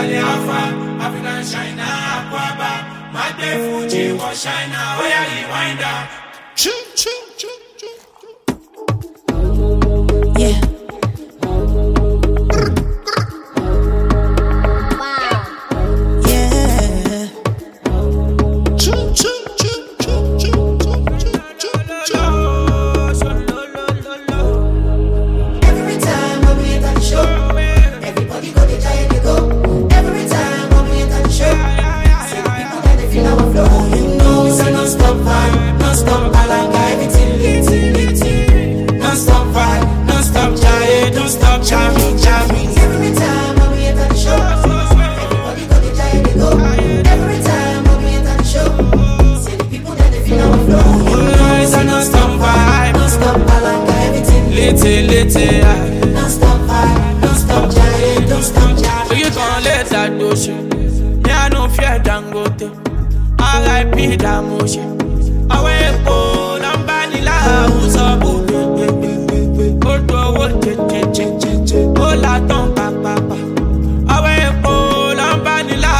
Charlie Alpha, African China, Aquaba, Made Fuji, was China, oh yeah, rewind up. Choo, choo, choo, choo, choo. Yeah. Yeah. Choo, choo, choo, choo, choo, choo, choo, choo, choo. Every time when we enter the show, everybody go dey try to go. Every time when we enter the show, see the people that they feel our flow. You know it's a non-stop vibe, non-stop palanga, everything lit, lit, Non-stop vibe, non-stop jive, don't stop jamming, jamming. Every time when we enter the show, everybody go dey try to go. Every time when we enter the show, see the people that they feel our flow. You know It's a non-stop vibe, non-stop palanga, everything lit, little, little, yeah. non-stop vibe, non-stop jive, don't stop So jamming. you gon' let that do shit. Me, I no fear Dangote. R.I.P. Damoshe. Àwọn epo nọ́mbà nílá àwùjọ bù gbẹgbẹgbẹgbẹ. Ó dọwọ́ jẹjẹjẹjẹjẹ. Ó là tán pàpàpà. Àwọn epo nọ́mbà nílá.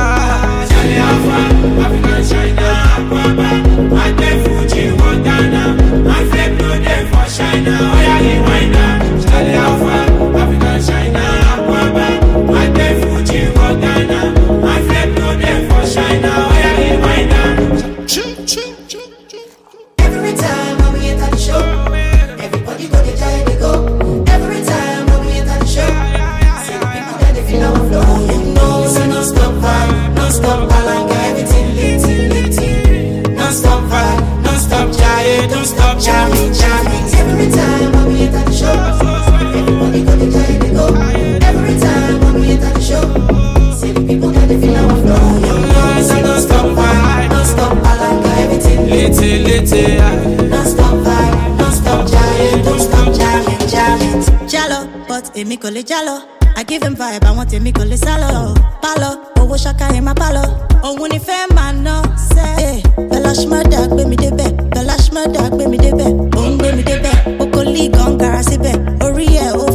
Charlie Alpha, African China, Aquaba. Made Fuji, Montana. My flame no dey for China. Oya rewind am. Charlie Alpha, African China, Aquaba. Made Fuji, Montana. My flame no dey for China. Oya rewind am. Choo, choo, choo, choo. Every time when we enter the show, everybody go dey try to go. Every time when we enter the show, see the people that they feel our flow. You know it's a non-stop vibe, non-stop palanga, everything lit, lit, non-stop vibe, Non-stop jive, don't stop jamming, jamming. Every time when we enter the show, everybody go dey try to go. Every time when we enter the show, see the people that they feel our flow. You know it's a non-stop vibe, non-stop palanga, everything lit. Little, little, yeah. Non-stop vibe, non-stop jive, don't stop jamming, jamming. Jalo, but èmi kò lè jalo. I give him vibe, àwọn tèmi kò lè sálọ. Pálọ̀, owó ṣaka ẹ̀ máa pálọ̀. Òun ni fẹ́ máa ná sẹ́. Bẹ́lá ṣmọ́dà gbé mi débẹ̀. Bẹ́lá ṣmọ́dà gbé mi débẹ̀. Òun gbé mi débẹ̀. Oko league ọ̀n gara síbẹ̀. Orí ẹ̀ ó